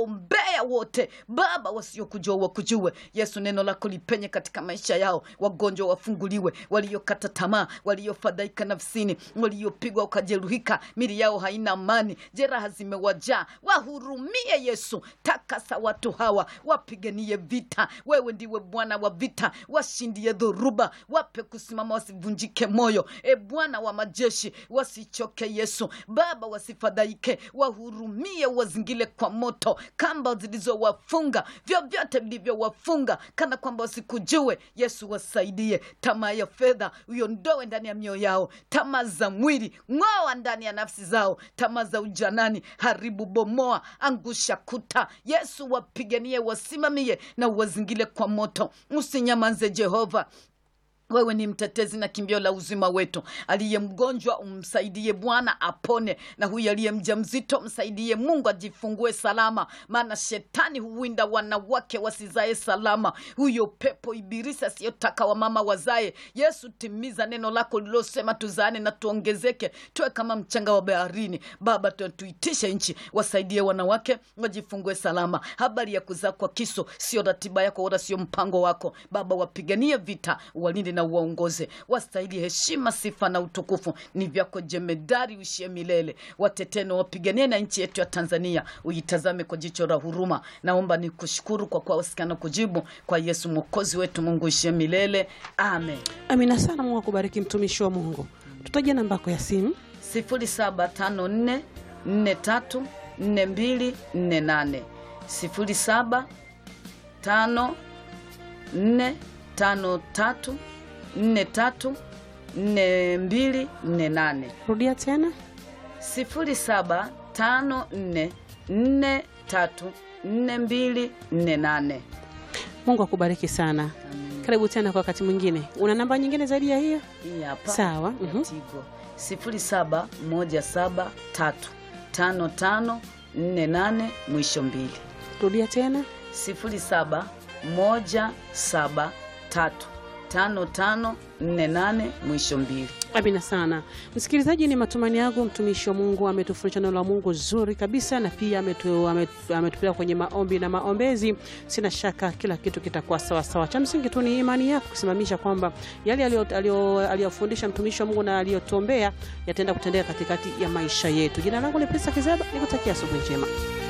nawaombea wote Baba wasiokujua wakujue. Yesu, neno lako lipenye katika maisha yao, wagonjwa wafunguliwe, waliokata tamaa, waliofadhaika nafsini, waliopigwa wakajeruhika, mili yao haina amani, jeraha zimewajaa, wahurumie Yesu, takasa watu hawa, wapiganie vita. Wewe ndiwe Bwana wa vita, washindie dhoruba, wape kusimama, wasivunjike moyo. E Bwana wa majeshi, wasichoke Yesu. Baba, wasifadhaike, wahurumie, wazingile kwa moto, kamba zilizowafunga, vyovyote vilivyowafunga, kana kwamba wasikujue. Yesu, wasaidie. Tamaa ya fedha uiondoe ndani ya mioyo yao, tamaa za mwili ng'oa ndani ya nafsi zao, tamaa za ujanani haribu, bomoa, angusha kuta. Yesu, wapiganie, wasimamie na uwazingile kwa moto. Usinyamanze Jehova. Wewe ni mtetezi na kimbio la uzima wetu. Aliye mgonjwa umsaidie Bwana apone, na huyu aliye mjamzito msaidie Mungu ajifungue salama, maana shetani huwinda wanawake wasizae salama. Huyo pepo ibilisi asiyotaka wamama wazae. Yesu, timiza neno lako lilosema tuzaane na tuongezeke, tuwe kama mchanga wa baharini. Baba, tu- tuitishe nchi, wasaidie wanawake wajifungue salama. Habari ya kuzaa kwa kiso sio ratiba yako wala sio mpango wako. Baba, wapiganie vita, walinde na uwaongoze, wastahili heshima, sifa na utukufu ni vyako jemedari, uishie milele. Watetee na wapiganie na nchi yetu ya Tanzania, uitazame kwa jicho la huruma. Naomba ni kushukuru kwa kuwa wasikana kujibu kwa Yesu mwokozi wetu. Mungu uishie milele, amen. Amina sana. Mungu akubariki mtumishi wa Mungu. Tutaje namba yako ya simu. 0754 43 42 48 07 5 4 5 3 4 3 42 48 Rudia tena. 07 5 4 4 3 42 48 Mungu akubariki sana. Karibu tena kwa wakati mwingine. Una namba nyingine zaidi ya hiyo? Hii hapa Sawa, ya mhm. Tigo sifuri saba moja saba tatu tano tano nne nane mwisho mbili Rudia tena. sifuri saba moja saba tatu tano tano nne nane mwisho mbili. Amina sana msikilizaji, ni matumaini yangu mtumishi wa Mungu ametufundisha neno la Mungu zuri kabisa, na pia ametu, ametu, ametupeleka kwenye maombi na maombezi. Sina shaka kila kitu kitakuwa sawasawa. Cha msingi tu ni imani yako kusimamisha kwamba yale aliyo- aliyo- aliyofundisha mtumishi wa Mungu na aliyotuombea yataenda kutendeka katikati ya maisha yetu. Jina langu ni Pesa Kizaba, nikutakia asubuhi njema.